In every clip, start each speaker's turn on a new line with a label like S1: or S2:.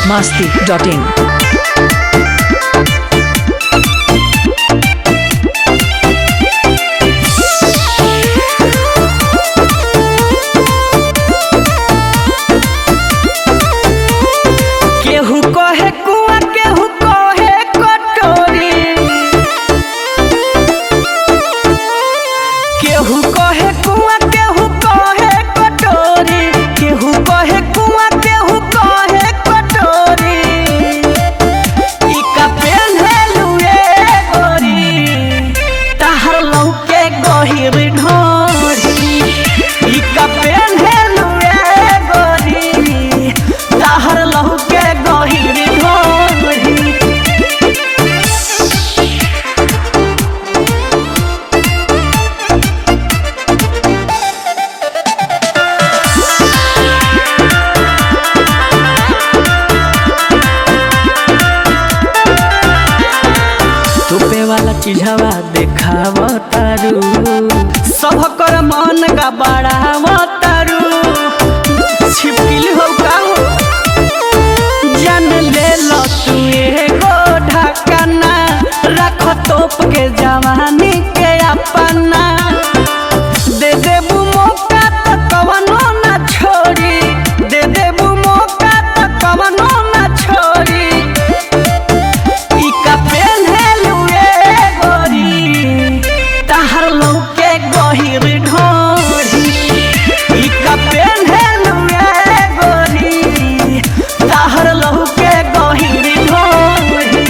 S1: masti.in.
S2: केहू कहे कुआ केहू कहे कटोरी केहू कहे कुआ केहू कहे कटोरी केहू कहे कुआ केहू कहे कटोरी ई का पेन्हेलु ए गोरी तहर लौके गहिर ढोरी ई का पेन्हेलु ए गोरी तहर लौके गहिर ढोरी तोपे वाला चीजवा देखाव तारू सब कर मन का बढ़ाव तारू छिपकिल हो का हो जान ले लो तू एगो ढकना रख तोप के जवानी के अपना दे देबू मौका त कवनो ना छोड़ी दे देबू मौका त कवनो ना छोड़ी ई का पेन्हेलु ए गोरी तहर लौके गहिर ढोरी ई का पेन्हेलु ए गोरी तहर लौके गहिर ढोरी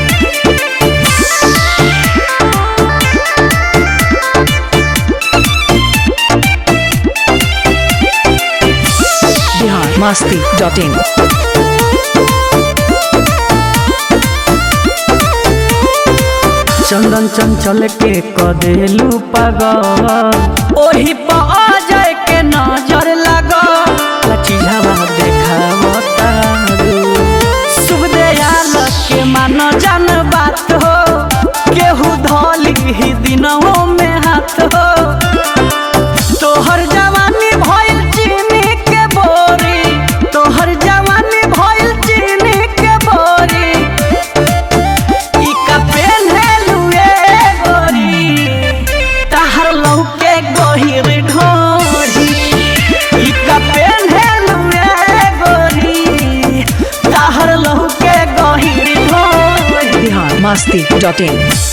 S1: Bihar masti.in.
S2: चंदन चंचल के कदेलू पागल ओही पर अजय के नजर लागल चीजवा देखाव तारू शुभ दयाल के मान जान बात हो केहू धोली ही दिनों में हाथ हो तोहर जवानी भइल चीनी के बोरी तोहर जवानी भइल चीनी के बोरी ई का पेन्हेलु ए गोरी तहर लौके गहिर ढोरी ई का पेन्हेलु ए गोरी तहर लौके गहिर ढोरी
S1: Bihar masti.in.